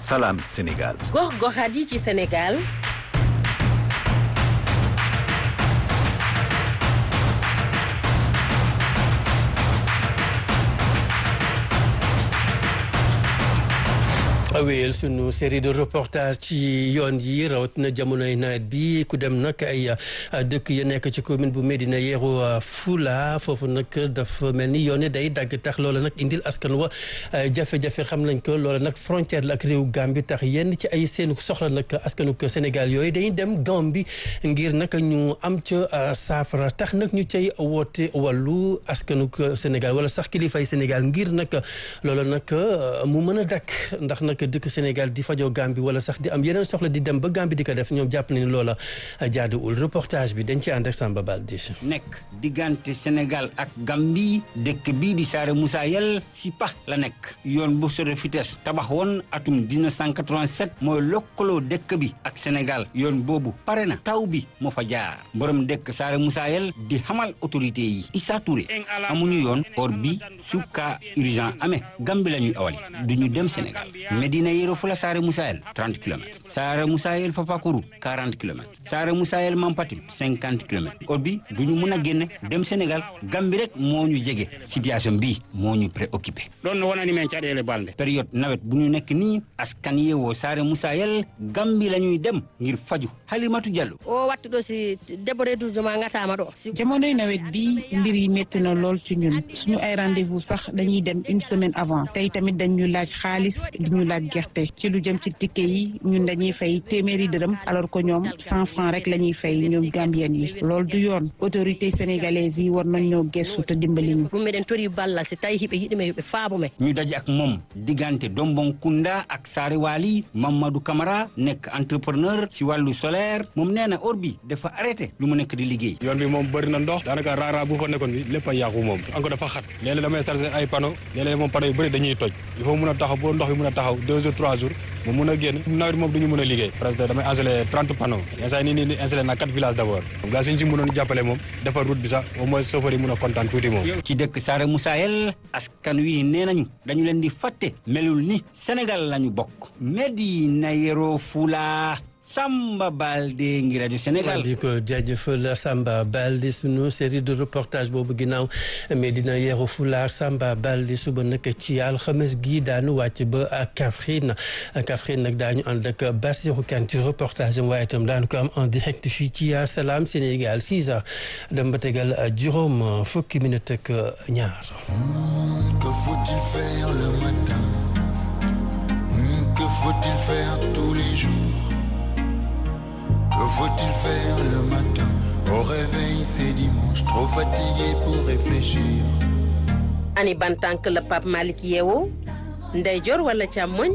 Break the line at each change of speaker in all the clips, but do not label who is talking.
Salam Sénégal.
gox-goxaat yi ci Sénégal.
wéyal sunu série de reportage ci yoon yi rawatina jamonoy nawet bi ku dem nag ay dëkk ya nekk ci commune bu Médina Yoro Fula foofu nag dafa mel ni yoon yi day dagg tax loola nag indil askan wa jafe-jafe xam nañ ko loola nag frontière la ak réew Gambie tax yenn ci ay seenu soxla nag askanuk Sénégal yooyu dañuy dem Gambie ngir nag ñu am ca saafara tax nag ñu cay woote wàllu askanuk Sénégal wala sax kilifay Sénégal ngir nag loola nag mu mën a dakk ndax nag dëkk Sénégal di fajoo Gambie wala sax di am yeneen soxla di dem ba Gambie di ko def ñoom jàpp nañu loola jaaduwul reportage bi dañ ci ànd ak Samba Baldi
nekk diggante Sénégal ak Gambie dëkk bii di Saare Moussa Yel si pax la nekk yoon bu sore vitesse tabax woon atum 1987 mooy lokkaloo dëkk bi ak Sénégal yoon boobu pare na taw bi moo fa jaar borom dëkk Saare Moussa Yel di xamal autorité yi Issa Touré amuñu yoon or bi su cas urgent amee Gambie la ñuy awali duñu dem Sénégal Medina Yoro Fula Saare Moussa Yel 30 kilomètres Saare Moussa Yel Fafakuru 40 kilomètres Saare Moussa Yel Mampatim 50 kilomètres or bi duñu mun a génn dem Sénégal Gambie rek moo ñu jege situation bii moo ñu préoccupé
ɗon no wonani men caɗele balde
période nawet bu ñu nekk nii askan yeewoo Saare Moussa Yel Gambie la ñuy dem ngir faju Halimatu Diallo
o wattu ɗo si debbo redudema gatama ɗo
jamonoy nawet bi mbir yi métti na lool ci ñun suñu ay rendez-vous sax dañuy dem une semaine avant tey tamit dañu laaj xaalis di ñu laaj gerte ci lu jëm ci ticket yi ñun dañuy fay téeméeri dërëm alors que ñoom cent francs rek la ñuy fay ñoom gambien yi loolu du yoon autorité sénégalaise yi war nañ ñoo gëstu te dimbali ñu
ɗum meɗen tori ballal si tawi hiɓe yiɗime yoɓe faamu men
ñu daje ak moom diggante Dombonkunda ak Saare Waali Mamadou Camara nekk entrepreneur si wàllu solaire moom nee na or bi dafa arrêté lu mu nekk di liggéey
yoon bi moom bëri na ndox daanaka raara bu fa nekkoon bi lépp a yàqu moom encore dafa xat léeg-léeg damay chargé ay panneau léeg-léeg moom panneau yu bëri dañuy toj il faut mun a taxaw boo ndox bi mun a taxaw deux jours trois jours mu mun a génn nawet moom duñu mun a liggéey parce que damay installé trente panneaux instant nii nii installé na quatre villages d' abord gaa suñ si mënoon jàppale moom defar route bi sax au moins chauffeur yi mun a kontaan tuuti moom
ci dëkk Saare Moussa Yel askan wi nee nañu dañu leen di fàtte melul ni Sénégal lañu bokk Medina Yoro Fula Samba Balde ngi rajo Sénégal
di ko jaajëfal Samba Balde sunu série de reportage boobu ginnaaw Medina Yoro Fula Samba Balde suba nag ci alxames gi daanu wàcc ba Kaffrine Kaffrine nag daañu ànd ak Bassirou Kane ci reportage am waaye itam daanu ko am en direct fii ci Salam Sénégal 6 heures dem ba tegal juróom fukki minute ak ñaar.
Que faut-il faire le matin? Que faut-il faire tous les jours? Que faut-il faire le matin Au réveil c'est dimanche Trop fatigué pour réfléchir
ani ban tànk la Pape Malick yeewoo ndeyjoor wala càmmoñ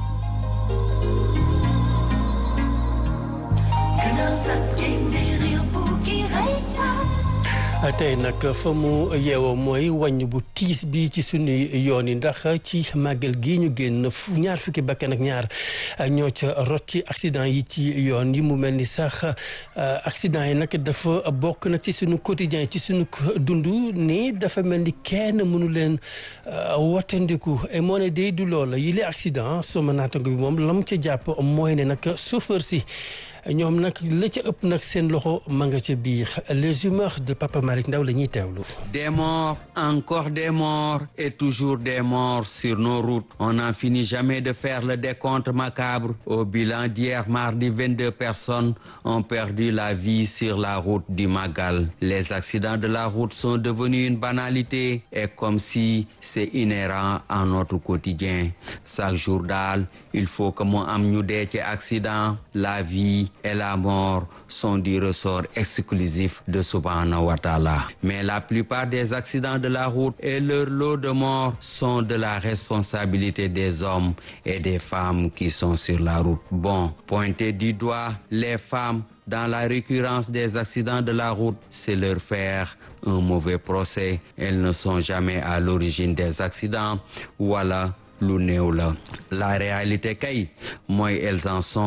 tey nag fa mu yeewoo mooy wàññ bu tiis bi ci suñuy yoon yi ndax ci màggal gi ñu génn ñaar fukki bakkan ak ñaar ñoo ca rot ci accident yi ci yoon yi mu mel ni sax accident yi nag dafa bokk nag ci suñu quotidien ci suñu dund ni dafa mel ni kenn mënu leen wattandiku et moo ne day du loola yi les accident sama naatango bi moom lam ca jàpp mooy ne nag chauffeur si ñoom nag la ca ëpp nag seen loxo ma nga ca biir les humeurs de Papa Malick Ndaw la ñuy teewlu.
Des morts, encore des morts et toujours des morts sur nos routes. On n'en finit jamais de faire le décompte macabre. Au bilan d'hier mardi, 22 personnes ont perdu la vie sur la route du Magal. Les accidents de la route sont devenus une banalité et comme si c'est inhérent à notre quotidien. Chaque jour daal, il faut que mu am ñu dee ci accident, la vie et la mort sont du ressort exclusif de Subhanahu wa Ta'ala. Mais la plupart des accidents de la route et leur lot de morts sont de la responsabilité des hommes et des femmes qui sont sur la route. Bon, pointer du doigt les femmes dans la récurrence des accidents de la route, c'est leur faire un mauvais procès. Elles ne sont jamais à l'origine des accidents. Voilà lu néew la la réalité kay mooy elles en sont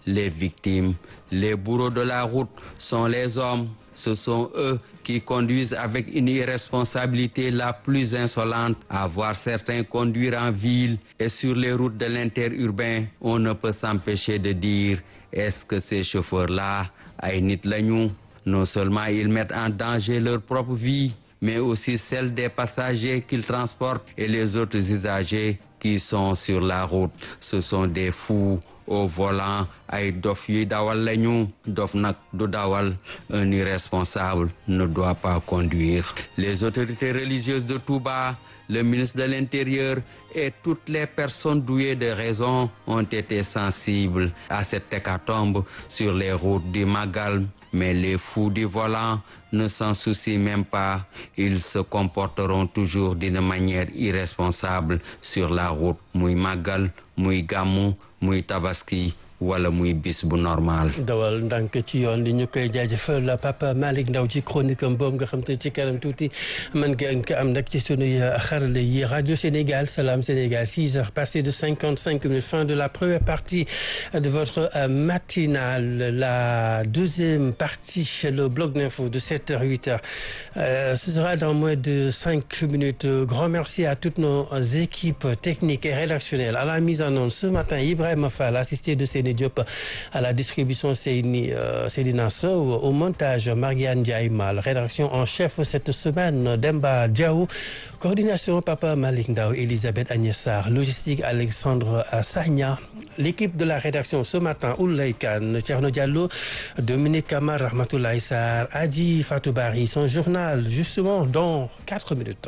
les victimes. Les bourreaux de la route sont les hommes. Ce sont eux qui conduisent avec une irresponsabilité la plus insolente. À voir certains conduire en ville et sur les routes de l'interurbain, on ne peut s'empêcher de dire est-ce que ces chauffeurs-là, ay nit lañu non seulement ils mettent en danger leur propre vie, mais aussi celle des passagers qu'ils transportent et les autres usagers qui sont sur la route. Ce sont des fous au volant ay dof yuy dawal lañu dof nag du dawal un irresponsable ne doit pas conduire les autorités religieuses de Touba le ministre de l'Intérieur et toutes les personnes douées de raison ont été sensibles à cette hécatombe sur les routes du Magal mais les fous du volant ne s'en soucient même pas. Ils se comporteront toujours d'une manière irresponsable sur la route. muy màggal muy gàmmu muy tabaski wala muy bis bu normal.
dawal ndànk ci yoon li ñu koy jaajëfal Papa Malick Ndaw ci chronique am boobu nga xam te ci kanam tuuti mën ngeen ko am nag ci sunuy xarale yi rajo Sénégal Salam Sénégal 6 heures passées de 55 minutes fin de la première partie de votre matinale la deuxième partie le bloc d'info de 7 heures 8 heures euh, ce sera dans moins de 5 minutes grand merci à toutes nos équipes techniques et rédactionnelles à la mise en onde ce matin Ibrahima Fall assisté de Séné Diop à la distribution Seyni euh, Seydina Sow au montage Marianne Ndiaye Mal rédaction en chef cette semaine Demba Diaw coordination Papa Malick Ndaw Elisabeth Agnès Sarr logistique Alexandre Sagna l'équipe de la rédaction ce matin Oulay Kane Thierno Diallo Dominique Kamar Rahmatoulaye Sarr Adji Fatou Bari son journal justement dans quatre minutes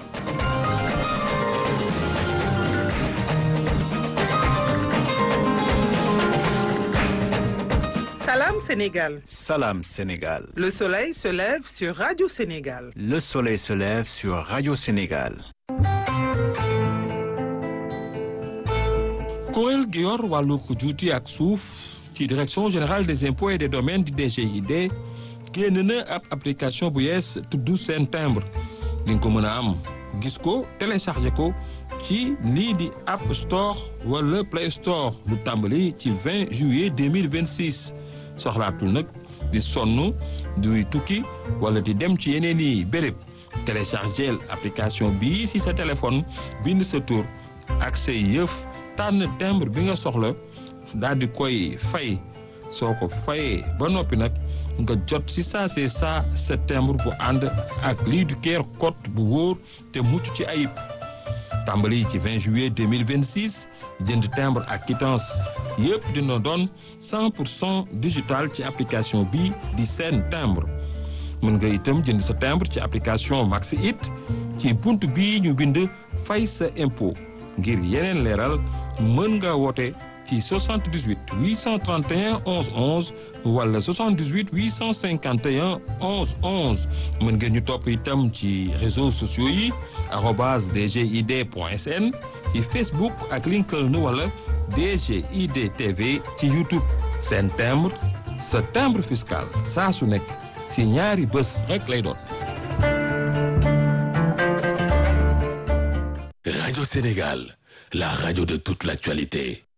Salam Sénégal.
Salam Sénégal.
Le soleil se lève sur Radio Sénégal.
Le soleil se lève sur Radio Sénégal.
kuréel gi yor wàllu juuti ak suuf ci direction générale des impôts et des domaines di DGID génn na ab application bu yees tudd seen timbre li nga ko mën a am gis ko téléchargé ko ci lii di App Store wala Play Store lu tàmbali ci 20 juillet 2026 soxlaatul nag di sonn duy tukki wala di dem ci yeneen i béréb téléchargé application bii si sa téléphone bind sa tur ak say yëf tànn timbre bi nga soxla daal di koy fay soo ko fayee ba noppi nag nga jot si saa see saa sa timbre bu ànd ak lii du keer code bu wóor te mucc ci ayib tàmbali ci 20 juillet 2026 jënd timbre ak quittance yëpp dina doon 100 pour cent digital ci application bi di seen timbre mën nga itam jënd sa timbre ci application Maxi It ci bunt bii ñu bind fay sa impôt ngir yeneen leeral mën nga woote ci 78 831 11 11 wala 78 851 11 11 mën ngeen ñu topp itam ci réseaux sociaux yi arobase dgid point sn ci Facebook ak LinkedIn wala DGID TV ci YouTube seen timbre sa timbre fiscal saa su nekk si ñaari bés rek lay doon.
Radio Sénégal, la radio de toute l'actualité.